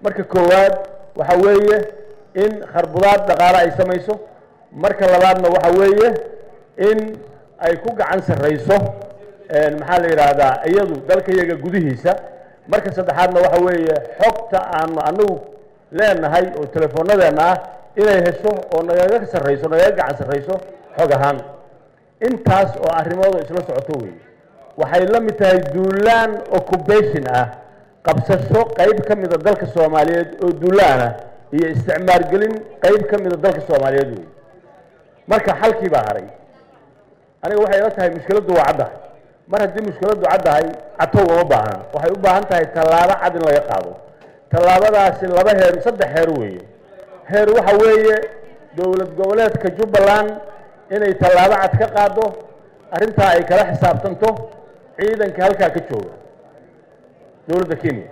marka koowaad waxa weeye in kharbudaad dhaqaale ay samayso marka labaadna waxa weeye in ay ku gacan sarrayso maxaa la yidhaahdaa iyadu dalka iyaga gudihiisa marka saddexaadna waxa weeye xogta aanu anagu leenahay oo telefoonadeenna ah inay hesho oo nagaga sarrayso nagaga gacan sarrayso xog ahaan intaas oo arrimoodu isla socoto weeye waxay la mid tahay duulaan occupation ah qabsasho qayb ka mida dalka soomaaliyeed oo duulaan ah iyo isticmaalgelin qayb ka mida dalka soomaaliyeed weeye marka xalkii baa haray aniga waxay ila tahay mushkiladdu waa caddahay mar haddii mushkiladdu caddahay catow uma baahna waxay u baahan tahay tallaabo cad in laga qaado tallaabadaasi laba heer saddex heer weeye heer waxa weeye dowlad goboleedka jubbaland inay tallaabo cad ka qaado arrintaa ay kala xisaabtanto ciidanka halkaa ka jooga dowladda kenya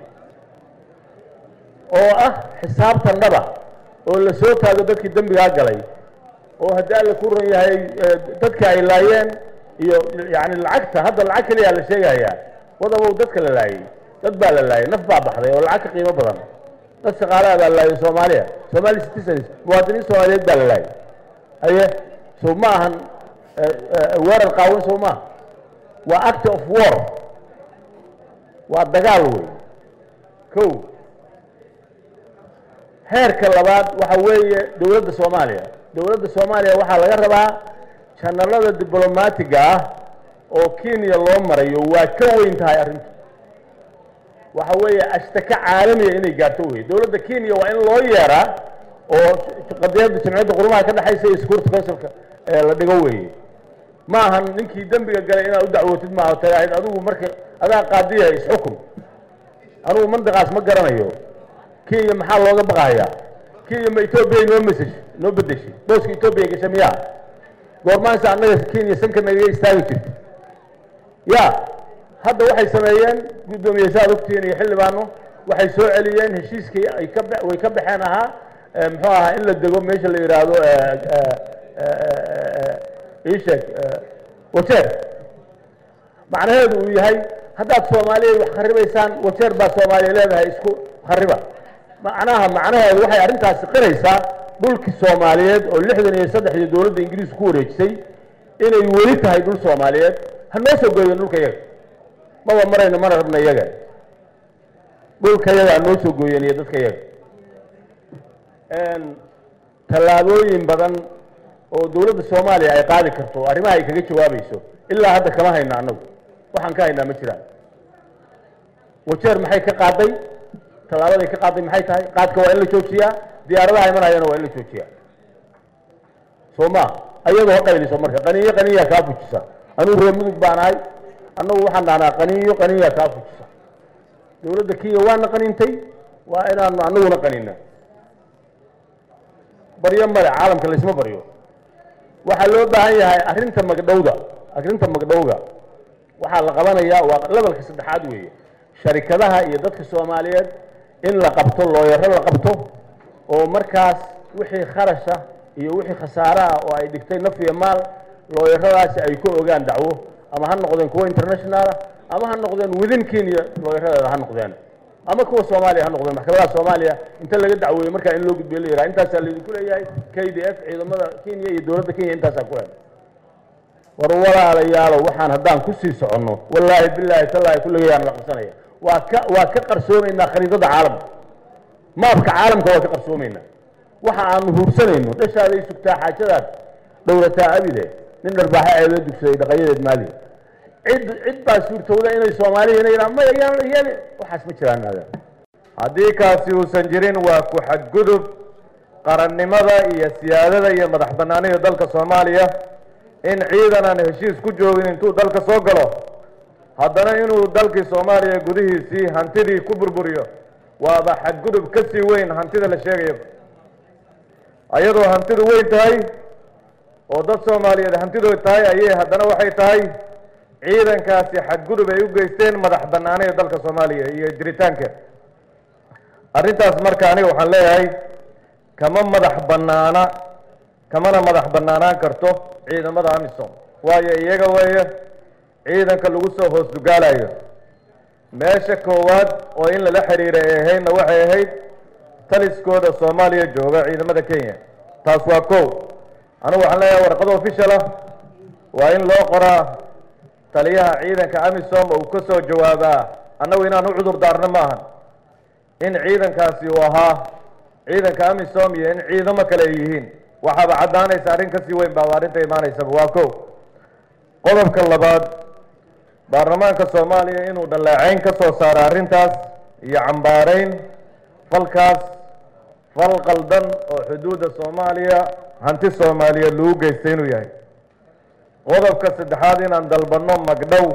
oo ah xisaabtan dhaba oo la soo taago dadkii dembigaa galay oo haddii alla ku ran yahay dadka ay laayeen iyo yani lacagta hadda lacag keliyaa la sheegayaa wadabow dadka la laayey dad baa la laayay naf baa baxday oo lacag ka qiimo badan dad shaqaalaha baa la laayay soomaaliya somali citizens muwaadiniin soomaaliyeed baa la laayay haye so ma ahan weerar qaawan soo maaha waa act of war waa dagaal wey ko heerka labaad waxa weeye dowladda soomaaliya dowladda soomaaliya waxaa laga rabaa janalada diblomaatiga ah oo kenya loo marayo waa ka weyn tahay arrintu waxa weeye ashtaka caalamiya inay gaarto wey dowladda kenya waa in loo yeeraa oo qadiyadda jamciyadda qurumaha ka dhexaysa iyo security councilka la dhigo weeye ma ahan ninkii dembiga galay inaad u dacwootid maaha tagaahayd adigu marka adaa qaadiya isxukun anugu mandiqaas ma garanayo kenya maxaa looga baqahayaa kenya ma etoobiya noo mesaj noo bedeshay booska etoobiya gasha miyaa goormaansa annaga kenya sanka nagaga istaagi jirta ya hadda waxay sameeyeen guddoomiye saad ogtihiin iyo xildhibaano waxay soo celiyeen heshiiskii ay ka way ka baxeen ahaa muxuu ahaa in la dego meesha la yidhaahdo isheeg wajeer macnaheedu uu yahay haddaad soomaaliya wax kharibaysaan wajeer baa soomaaliya leedahay isku khariba macnaha macnaheedu waxay arrintaasi qiraysaa dhulkii soomaaliyeed oo lixdan iyo saddexdii dowladda ingiriisku ku wareejisay inay weli tahay dhul soomaaliyeed ha noo soo gooyeen dhulka yaga maba marayno mana rabna iyaga dhulka yaga ha noo soo gooyeen iyo dadka yaga tallaabooyin badan oo dowladda soomaaliya ay qaadi karto arrimaha ay kaga jawaabayso ilaa hadda kama hayna annagu waxaan ka haynaa ma jiraan wajeer maxay ka qaaday tallaabaday ka qaaday maxay tahay qaadka waa in la joojiyaa diyaaradaha imanayana waa in la joojiyaa soo ma ayadoo qayliso marka qaniyo qaniyaa kaa fujisa anugu reer mudug baan ahay annagu waxaan dhahnaa qaniyo qaniyaa kaa fujisa dowladda kenya waana qanintay waa inaanu annaguna qanina baryo male caalamka laysma baryo waxaa loo baahan yahay arrinta magdhowda arrinta magdhowga waxaa la qabanayaa waa lebalka saddexaad weeye sharikadaha iyo dadka soomaaliyeed in la qabto looyaro la qabto oo markaas wixii kharasha iyo wixii khasaare ah oo ay dhigtay naf iyo maal looyaradaasi ay ku ogaan dacwo ama ha noqdeen kuwa international ama ha noqdeen within kenya looyaradeeda ha noqdeen ama kuwa soomaaliya ha noqdeen maxkamadaha soomaaliya inta laga dacweeyo markaa in loo gudbiyo la yidhaha intaasaa laydinku leeyahay k d f ciidamada kenya iyo dowladda kenya intaasaa ku hel war walaalayaalo waxaan haddaan kusii soconno wallaahi bilaahi tallaahi kulligayaan la qabsanaya waa ka waa ka qarsoomaynaa khariidada caalamka maabka caalamka waa ka qarsoomaynaa waxa aanu huursanayno dhashaaday sugtaa xaajadaad dhowrataa abide nin dharbaaxa ceebee dugsaday dhaqayadeed maali cid cid baa suurtowda inay soomaaliya ina yidhaha maya yaan yaan waxaas ma jiraan aada haddii kaasi uusan jirin waa ku xadgudub qarannimada iyo siyaadada iyo madax bannaanida dalka soomaaliya in ciidan aan heshiis ku joogin intuu dalka soo galo haddana inuu dalkii soomaaliya gudihiisii hantidii ku burburiyo waaba xadgudub ka sii weyn hantida la sheegayo ayadoo hantidu weyn tahay oo dad soomaaliyeed hantidood tahay ayay haddana waxay tahay ciidankaasi xadgudub ay u geysteen madax bannaanida dalka soomaaliya iyo jiritaanka arrintaas marka aniga waxaan leeyahay kama madax bannaana kamana madax bannaanaan karto ciidamada amisom waayo iyaga weeye ciidanka lagu soo hoos dugaalayo meesha koowaad oo in lala xiriira ay ahaydna waxay ahayd taliskooda soomaaliya jooga ciidamada kenya taas waa kow anigu waxaan leeyahay warqad official ah waa in loo qoraa taliyaha ciidanka amisom uu ka soo jawaabaa annagu inaan u cudur daarno maahan in ciidankaasi uu ahaa ciidanka amisom iyo in ciidamo kale ay yihiin waxaaba caddaanaysa arrin kasii weyn baaba arrinta imaanaysaba waa kow qodobka labaad baarlamaanka soomaaliya inuu dhallaaceyn ka soo saaro arrintaas iyo cambaarayn falkaas fal qaldan oo xuduudda soomaaliya hanti soomaaliya lagu geystay inuu yahay qodobka saddexaad inaan dalbanno magdhow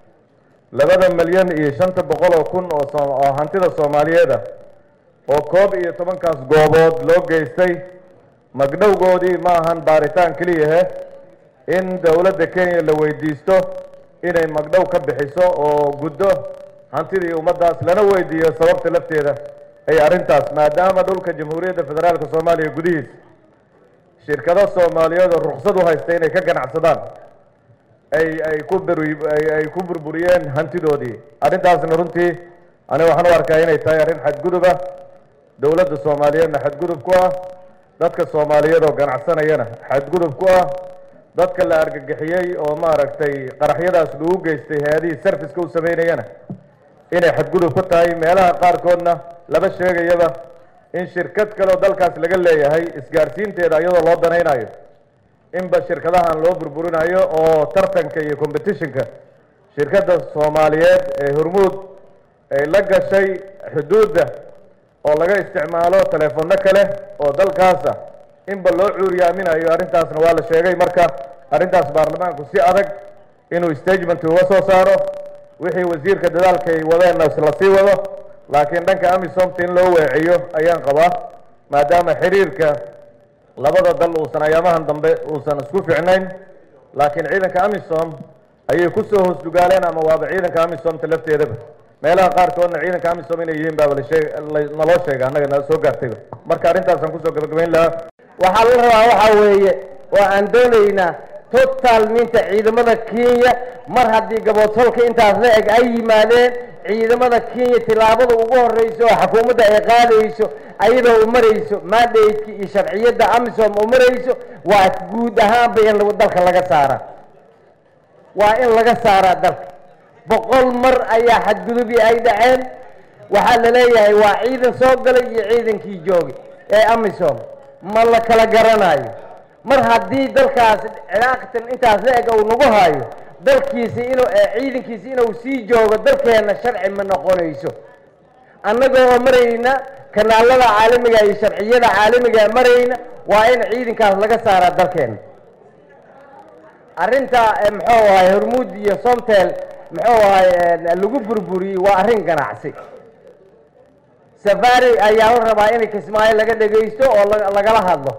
labada milyan iyo shanta boqol oo kun oo oo hantida soomaaliyeed ah oo koob iyo tobankaas goobood loo geystay magdhowgoodii ma ahan baaritaan keliyahe in dowladda kenya la weydiisto inay magdhow ka bixiso oo guddo hantidii ummaddaas lana weydiiyo sababta lafteeda ay arrintaas maadaama dhulka jamhuuriyadda federaalka soomaaliya gudihiisa shirkado soomaaliyeed oo ruksad u haysta inay ka ganacsadaan ay ay ku ay ku burburiyeen hantidoodii arrintaasna runtii aniga waxaan u arkaa inay tahay arrin xadgudub ah dowladda soomaaliyeedna xadgudub ku ah dadka soomaaliyeed oo ganacsanayana xadgudub ku ah dadka la argagixiyey oo maaragtay qaraxyadaas lagu geystay hay-adihii serviceka u sameynayana inay xadgudub ku tahay meelaha qaarkoodna laba sheegayaba in shirkad kale oo dalkaas laga leeyahay isgaarsiinteeda iyadoo loo danaynayo inba shirkadahan loo burburinayo oo tartanka iyo competitionka shirkadda soomaaliyeed ee hormuud ay la gashay xuduudda oo laga isticmaalo teleefono kale oo dalkaasa inba loo cuuriyaaminayo arrintaasna waa la sheegay marka arrintaas baarlamaanku si adag inuu stagement uga soo saaro wixii wasiirka dadaalka ay wadeenna la sii wado laakiin dhanka amisomta in loo weeciyo ayaan qabaa maadaama xiriirka labada dal uusan ayaamahan dambe uusan isku ficnayn laakiin ciidanka amisom ayay kusoo hoos dugaaleen ama waaba ciidanka amisomta lafteedaba meelaha qaarkoodna ciidanka amisom inay yihiin baaba lasheeg naloo sheega annaga nala soo gaartayba marka arrintaasaan kusoo gabagabayn lahaa waxaa la rabaa waxaa weeye oo aan doonaynaa total minta ciidamada kenya mar haddii gaboodsolka intaas la eg ay yimaadeen ciidamada kenya tillaabada ugu horreyso oo xukuumadda ay qaadayso ayadoo u marayso mandate iyo sharciyadda amisom u marayso waa guud ahaanba in dalka laga saara waa in laga saaraa dalka boqol mar ayaa xadgudubi ay dhaceen waxaa la leeyahay waa ciidan soo galay iyo ciidankii joogay ee amisom ma la kala garanayo mar haddii dalkaas cilaaqatan intaas la eg uu nagu hayo dalkiisi inuu ciidankiisi inuu sii joogo dalkeenna sharci ma noqonayso annagoo oo marayna kanaalada caalamiga iyo sharciyada caalamiga marayna waa in ciidankaas laga saaraa dalkeenna arrinta muxuu ahay hormuud iyo somtel muxuu ahay lagu burburiyey waa arrin ganacsi safari ayaa la rabaa in kismaayo laga dhegaysto oo lagala hadlo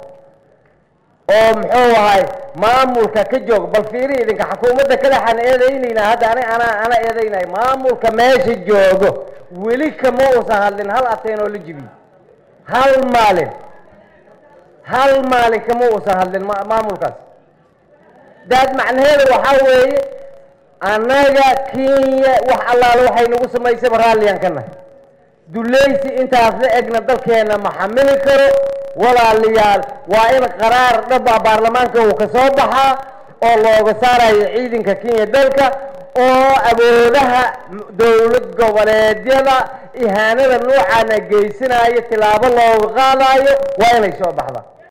oo muxuu ahay maamulka ka joog bal fiiri idinka xukuumadda kadaxaan eedaynayna hadda ani anaa ana eedaynay maamulka meesha joogo weli kama uusan hadlin hal ateen oo la jibiy hal maalin hal maalin kama uusan hadlin maamulkaas daad macnaheeda waxaa weeye annaga kenya wax allaale waxay nagu samaysaba raalliyaan ka nahay dulaysi intaas la egna dalkeenna ma xamili karo walaalayaal waa in qaraar dhaba baarlamaanka uu ka soo baxaa oo looga saarayo ciidanka kenya dalka oo awoodaha dowlad goboleedyada ihaanada noocaana geysanayo tilaabo looga qaadayo waa inay soo baxda